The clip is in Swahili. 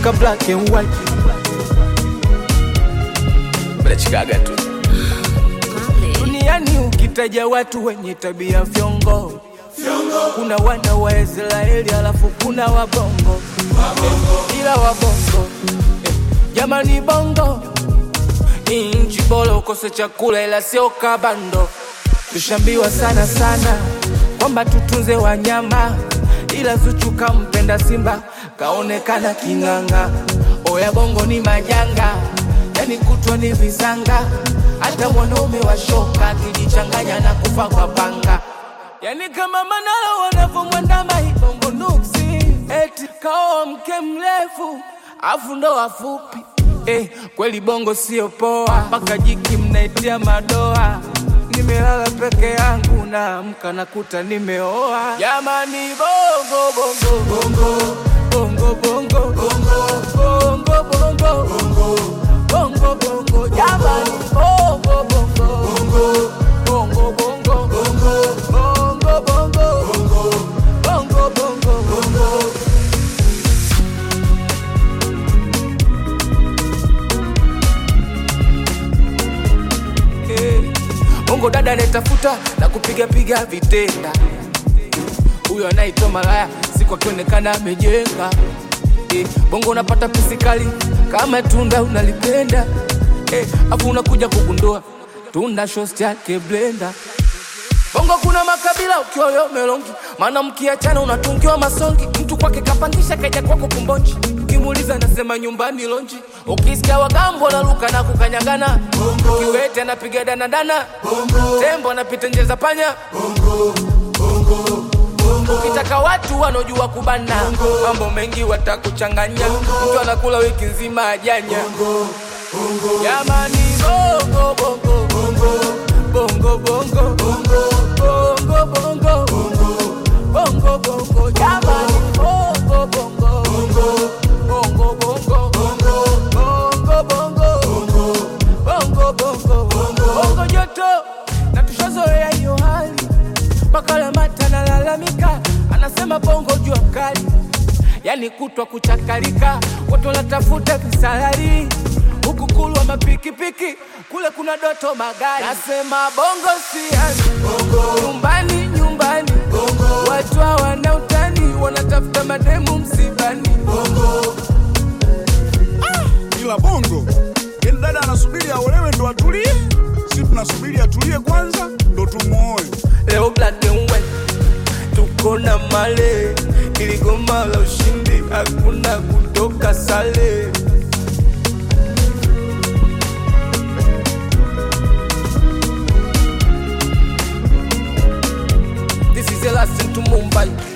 ka black and white mnachikaga tu duniani ukitaja watu wenye tabia vyongo kuna wana wa Israeli alafu kuna wabongo eh, ila wabongo eh, jamani bongo ni nchi bora ukose chakula ila sio kabando tushambiwa sana sana kwamba tutunze wanyama ila Zuchu kampenda Simba kaonekana king'anga. Oya bongo ni majanga, yani kutwa ni visanga, hata mwanaume wa shoka akijichanganya na kufa kwa panga. Yani kama Manara wanavyomwandama ibongo nuksi, eti kaoa mke mrefu afu ndo wafupi eh, kweli bongo sio poa, mpaka jiki mnaitia madoa. Nimelala peke yangu naamka nakuta nimeoa. Jamani bongo bongo bongo bongo bongo bongo bongo bongo bongo bongo jamani bongo bongo bongo bongo bongo bongo bongo bongo bongo Eh, bongo dada anayetafuta na kupiga piga vitenda, huyo anaitwa malaya, siku akionekana amejenga. Eh, bongo unapata pisi kali kama tunda unalipenda, eh, afu unakuja kugundua tunda shosti yake blenda. Bongo kuna makabila ukiwa leo melongi, maana mkiachana unatungiwa masongi. Mtu kwake kapangisha kaja kwako kumbonji, ukimuuliza anasema nyumbani lonji. Ukisikia wagambo naluka na kukanyagana, kiwete anapiga danadana, tembo anapita nje za panya. Ukitaka watu wanaojua kubana, mambo mengi watakuchanganya. Mtu anakula wiki nzima ajanya. Jamani bongo bongo bongo bongo bongo bongo bongo bongo bongo jamani bongo bongo bongo bongo bongo bongo bongo bongo bongo joto na tushazoea hiyo hali makala mata nalalamika anasema bongo jua kali yani kutwa kuchakalika watu wanatafuta visalari huku kulwa mapikipiki kule kuna doto magari nasema bongo siani nyumbani nyumbani watu hawana utani wanatafuta mademu msibani ila bongo yani dada anasubiri aolewe ndo atulie si tunasubiri atulie kwanza ndo tumuoe leo black and white tuko na male iligoma la ushindi hakuna kutoka sale This is the last thing to Mumbai